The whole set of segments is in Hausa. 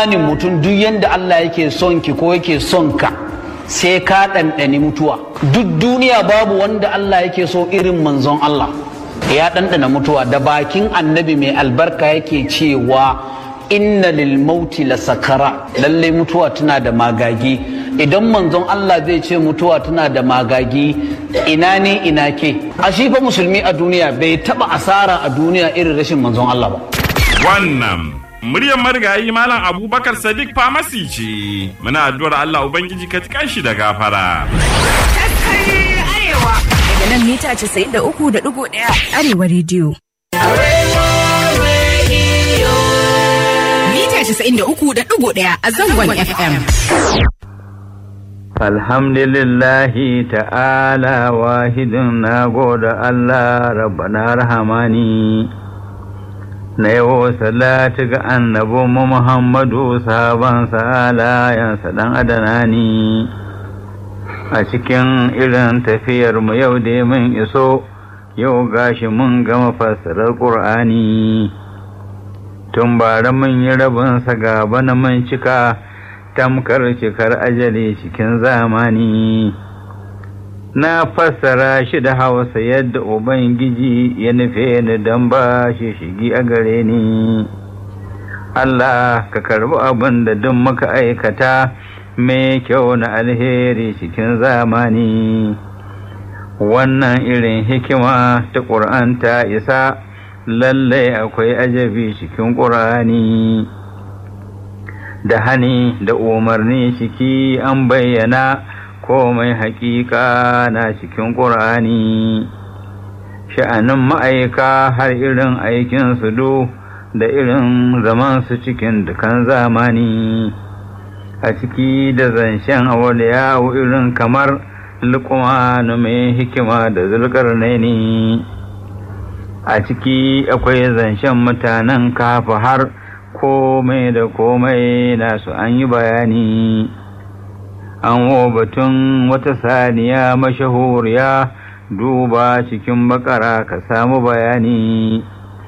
imanin mutum duk yadda Allah yake son ki ko yake son ka sai ka ɗanɗani mutuwa duk duniya babu wanda Allah yake so irin manzon Allah ya ɗanɗana mutuwa da bakin annabi mai albarka yake cewa inna lil mauti la sakara lalle mutuwa tana da magagi idan manzon Allah zai ce mutuwa tana da magagi ina ne ina ke a shi fa musulmi a duniya bai taba asara a duniya irin rashin manzon Allah ba wannan muryar marigayi malam abubakar sadiq famasi ce muna addu'ar Allah ubangiji ka tikan shi da gafara daga nan mita 93.1 arewa rediyo mita 93.1 a zangon fm Alhamdulillahi ta'ala wahidin na goda Allah rabbana rahamani na yawo salatu ga annabu Muhammadu sahaban salayansa dan adanani a cikin irin tafiyar mu yau da mun iso yau gashi mun gama fassarar ƙur'ani tun bara mun yi rabinsa gaba na mun cika tamkar cikar ajali cikin zamani na fassara shi da hausa yadda ubangiji ya nufe ni don ba shi shigi a gare ni Allah ka karbi abin da duk muka aikata mai kyau na alheri cikin zamani wannan irin hikima ta ƙur'an ta isa lallai akwai ajabi cikin ƙur'ani. da hani da umarni ciki an bayyana komai haƙiƙa na cikin ƙur'ani sha'anin ma'aika har irin aikinsu do da irin zamansu cikin dukan zamani a ciki da zancen awaliyawo irin kamar lukumanu mai hikima da zulƙarnaini a ciki akwai zancen mutanen kafa har komai da komai nasu an yi bayani an batun wata saniya mashahuriya duba cikin bakara ka samu bayani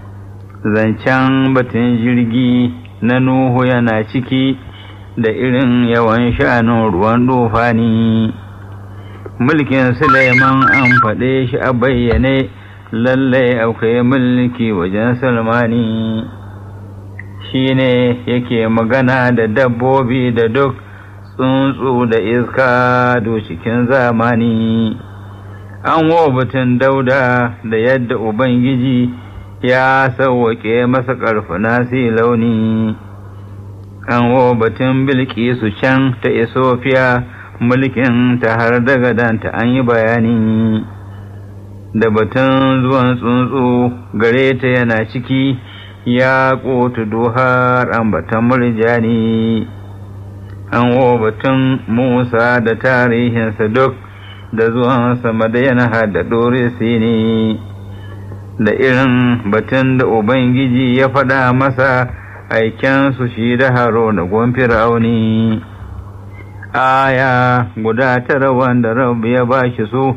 zancen batun jirgi na nuhu yana ciki da irin yawan sha'anin ruwan dufani mulkin suleiman an faɗe shi a bayyane lallai akwai mulki wajen salmani shi ne yake magana da dabbobi da duk tsuntsu da iska do cikin zamani an batun dauda da yadda ubangiji ya sauwaƙe masa ƙarfuna si launi an batun bilkisu can ta isofiya mulkin ta har daga danta an yi bayani da batun zuwan tsuntsu gare ta yana ciki ya ƙotu duhar ambatan murjani an batun musa da tarihinsa duk da zuwansa madayana da ɗorisi ne da irin batun da ubangiji ya faɗa masa aikensu shi da haro da gwamfir auni aya guda tara wanda rabu ya ba shi su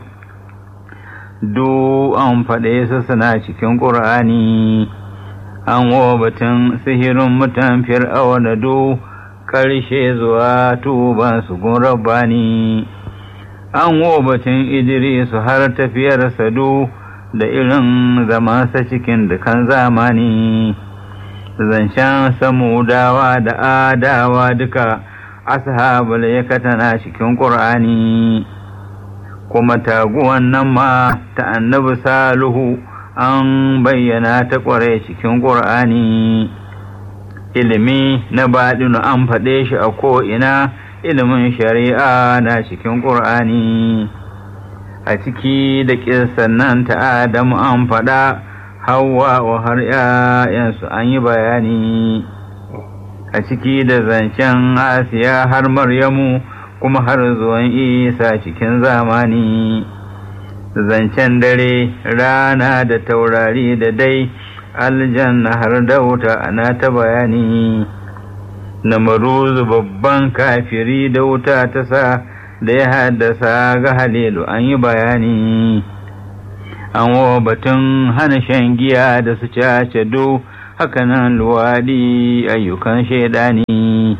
du an faɗe su suna cikin ƙur'ani an batun sihirin mutan fir'awa da du ƙarshe zuwa tuban su gun rabbani an batun idrisu har tafiyar sadu da irin zamansa cikin dukan zamani zancen samudawa da adawa duka ashabul yakatana cikin ƙur'ani kuma taguwan nan ma ta annabi saluhu an bayyana ta ƙware cikin ƙur'ani ilimi na baɗinu an faɗe shi a ko'ina ilimin shari'a na cikin ƙur'ani a ciki da ƙirsan nan ta adamu an faɗa hawa wa har ‘ya'yansu an yi bayani a ciki da zancen asiya har maryamu kuma har zuwan isa cikin zamani zancen dare rana da taurari da dai aljanna har da wuta ana ta bayani na maruzu babban kafiri da wuta ta sa da ya haddasa ga halilu an yi bayani an wa batun hana shan giya da su cace do hakanan luwaɗi ayyukan shaidani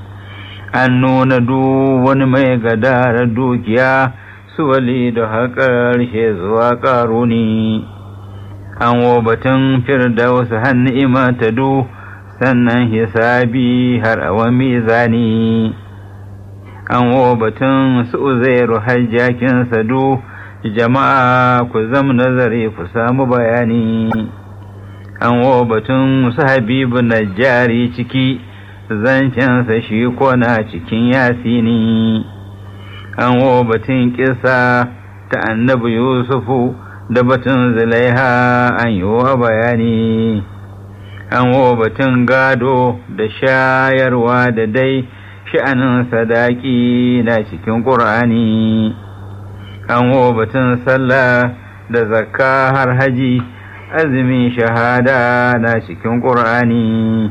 an nuna duk wani mai gadara dukiya su wali da haƙar zuwa ƙaruni an wo batun firdausu hannu ima ta du sannan hisabi har awa mizani an wo batun su uzairu hajjakin sadu jama'a ku zam nazari ku samu bayani an wo batun su habibu najjari ciki zancensa shi kona cikin yasini an wo batun kisa ta annabi yusufu da batun zulaiha an yi wa bayani an wo batun gado da shayarwa da dai sha'anin sadaki na cikin ƙur'ani an wo batun sallah da zakka har haji azumin shahada na cikin ƙur'ani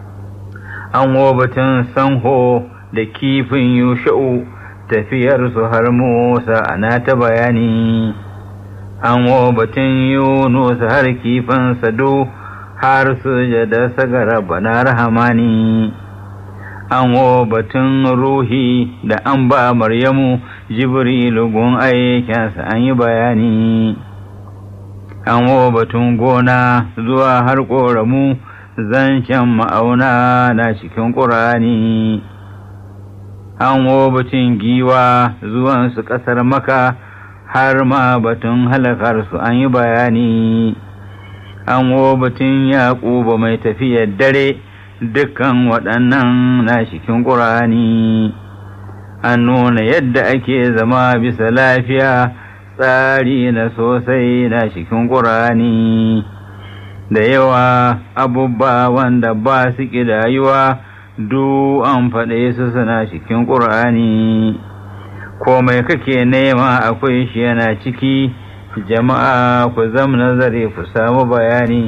an wo batun sanho da kifin yusha'u tafiyarsu har musa ana ta bayani an wo batun yunus har kifin sado har sujada sagara bana rahamani an wo batun ruhi da an ba maryamu jibrilu gun aikinsa an yi bayani an wo batun gona zuwa har ƙoramu zancen ma'auna na cikin ƙurani an wo batun giwa zuwansu ƙasar maka har ma batun halakarsu an yi bayani an wo batun yaƙuba mai tafiyar dare dukkan waɗannan na cikin ƙurani an nuna yadda ake zama bisa lafiya tsari na sosai na cikin ƙurani da yawa abubba wanda ba su ƙidayuwa duk an faɗe su suna cikin ƙur'ani komai kake nema akwai shi yana ciki jama'a ku zam nazari ku samu bayani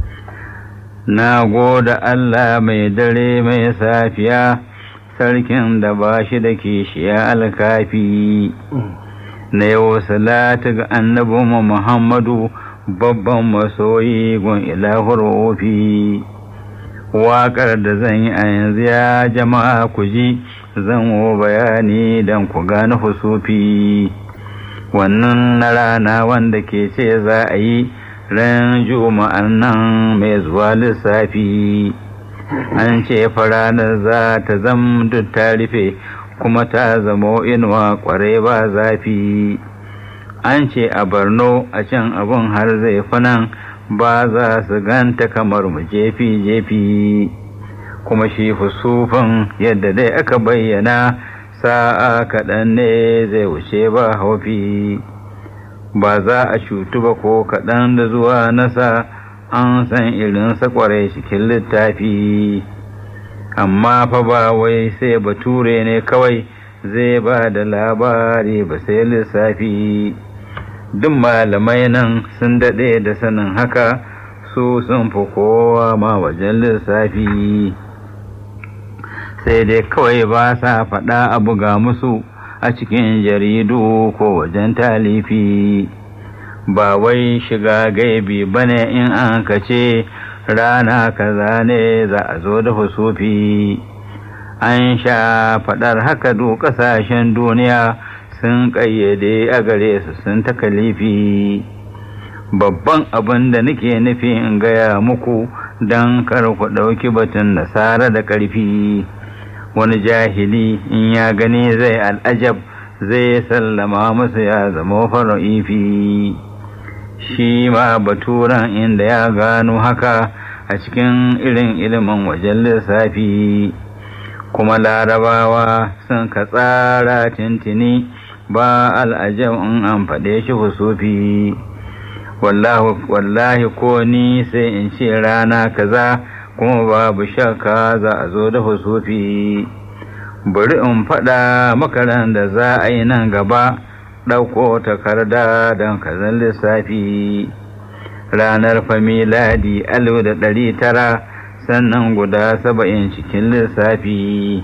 na goda Allah mai dare mai safiya sarkin da ba shi da kishiya alkafi na yau salatu ga annabinmu Muhammadu babban masoyi gun ilahur ofi waƙar da zan yi a yanzu ya jama'a ku ji zan wo bayani don ku gane husufi wannan na rana wanda ke ce za a yi ran juma'an nan mai zuwa lissafi an ce faranar za ta zam duk ta rufe kuma ta zamo inuwa kwarai ba zafi an ce a barno a can abun har zai nan ba za su ganta kamar mu jefi-jefi kuma shi fusufin yadda dai aka bayyana sa'a kaɗan ne zai wuce ba haufi ba za a cutu ba ko kaɗan da zuwa nasa an san irinsa kwarai cikin littafi amma fa ba wai sai bature ne kawai zai ba da labari ba sai lissafi duk malamai nan sun daɗe da sanin haka su sun fi kowa ma wajen lissafi sai dai kawai ba sa faɗa abu ga musu a cikin jaridu ko wajen talifi ba wai shiga gaibi bane in an kace rana kaza ne za a zo da husufi an sha faɗar haka duk ƙasashen duniya sun ƙayyade a gare su sun takalifi babban abin da nake nufi in gaya muku don kar ku ɗauki batun nasara da ƙarfi wani jahili in ya gani zai al'ajab zai sallama musu ya zama fara'ifi shi ma baturan inda ya gano haka a cikin irin ilimin wajen lissafi kuma larabawa sun ka tsara tintini ba al'ajab in an faɗe shi husufi wallahi ko ni sai in ce rana kaza kuma babu shakka za a zo da husufi bari in faɗa makaran da za a yi nan gaba ɗauko takarda don kazan lissafi ranar familadi alif da ɗari tara sannan guda saba'in cikin lissafi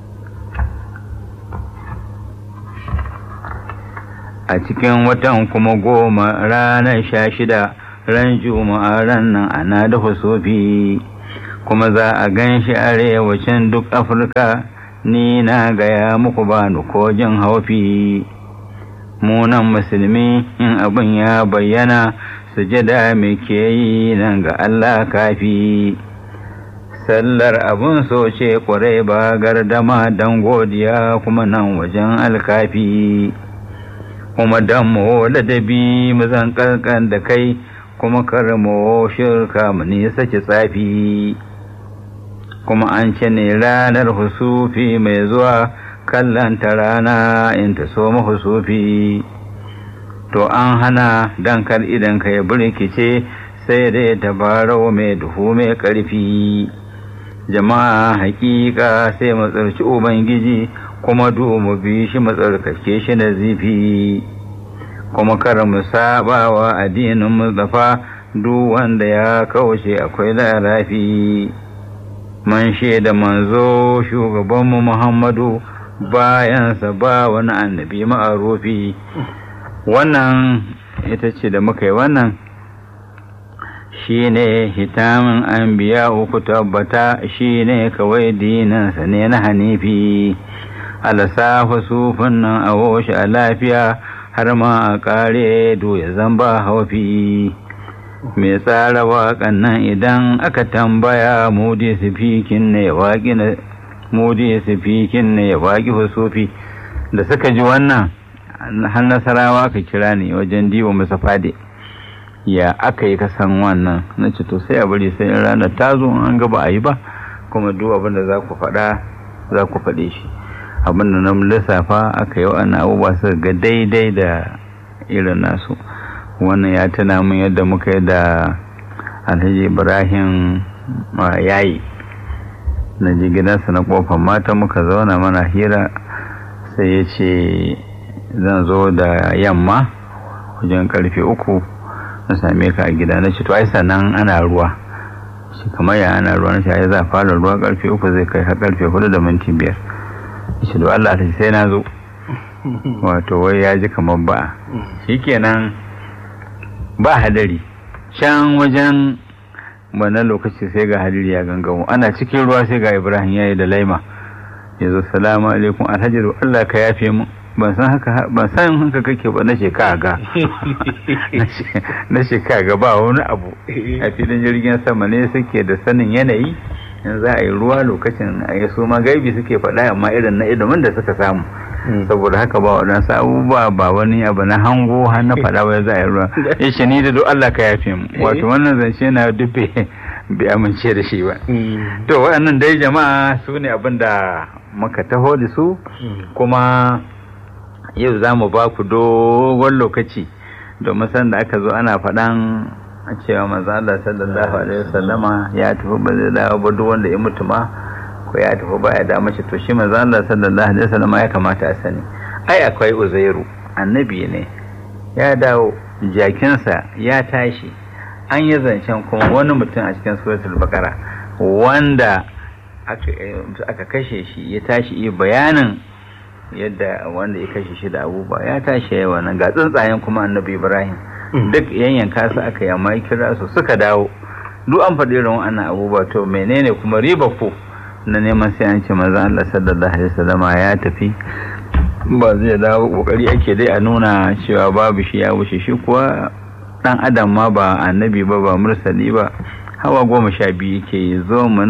a cikin watan kuma goma ranar sha shida ran juma'a ran nan ana da husufi kuma za a gan shi arewacin duk afirka ni na gaya muku ba ni ko jin haufi munan musulmi in abin ya bayyana sujada muke yi nan ga Allah kafi sallar abun so ce kwarai ba gardama don godiya kuma nan wajen alkafi kuma don mu ladabi mu zan kankan da kai kuma kar mu shirka mu nisa ki tsafi kuma an ce ne ranar husufi mai zuwa kallanta rana in ta so husufi to an hana dan kar idan ka ya burkice sai dai tabarau mai duhu mai ƙarfi jama'a hakika sai matsarci ubangiji kuma du mu bi shi matsarkake shi na zifi kuma kar mu saba wa addinin mustafa duk wanda ya kauce akwai larafi man da manzo shugabanmu muhammadu bayansa ba wani annabi ma'arufi wannan ita ce da muka yi wannan shi ne hitamin an biya uku tabbata shi ne kawai dinansa ne na hanifi alasafa sufin nan a washe a lafiya har ma a kare ya zamba haufi mai tsara waƙan nan idan aka tambaya mudi sifikin ne waƙi na mudi sifikin ne ya waƙi husufi da suka ji wannan har nasarawa ka kira ne wajen diwa masa fade ya aka yi kasan wannan na ce to sai a bari sai in ranar ta zo an gaba a yi ba kuma duk abin da za ku faɗa za ku faɗe shi abin da na lissafa aka yi wa'annan abubuwa suka ga daidai da irin nasu wannan ya tuna min yadda muka yi da alhaji ibrahim yayi na ji gidansa na kofar mata muka zauna mana hira sai ya ce zan zo da yamma wajen karfe uku na same ka a gida na ce to ai sannan ana ruwa shi kamar ya ana ruwa na shi ai za fara ruwa karfe uku zai kai har karfe hudu da minti biyar shi da Allah ta sai na zo wato wai ya ji kamar ba shikenan ba hadari can wajen wannan lokaci sai ga hadiri ya gangamo ana cikin ruwa sai ga ibrahim ya yi da laima ya zo salamu alaikum alhaji Allah ka yafe mu ban san haka ban san haka kake ba na shekara ga na shekara ga ba wani abu a filin jirgin sama ne suke da sanin yanayi in za a yi ruwa lokacin a yi su ma gaibi suke faɗa amma irin na ilimin da suka samu saboda haka ba waɗansu abubuwa ba wani abu na hango har na faɗa wai za a yi ruwa ya ce ni da duk Allah ka yafe mu wato wannan zance na dufe bai amince da shi ba to waɗannan dai jama'a su ne abin da muka taho da su kuma yau za mu ba ku dogon lokaci domin san da aka zo ana faɗan cewa maza Allah sallallahu alaihi wasallama ya tafi ba zai dawo ba duk wanda ya mutu ma ko ya tafi ba ya da mace to shi maza Allah sallallahu alaihi wasallama ya kamata a sani ai akwai uzairu annabi ne ya dawo jakinsa ya tashi an yi zancen kuma wani mutum a cikin suratul baqara wanda aka kashe shi ya tashi yi bayanin yadda wanda ya kashe shi da abubuwa ya tashi yawa nan ga tsuntsayen kuma annabi ibrahim duk yanyanka su aka yamma kira su suka dawo duk an faɗi irin wannan abubuwa to menene kuma riba ko na neman sai an ce maza Allah sallallahu alaihi wasallama ya tafi ba zai dawo kokari ake dai a nuna cewa babu shi ya wuce shi kuwa dan adam ma ba annabi ba ba mursali ba hawa goma sha biyu ke zo mu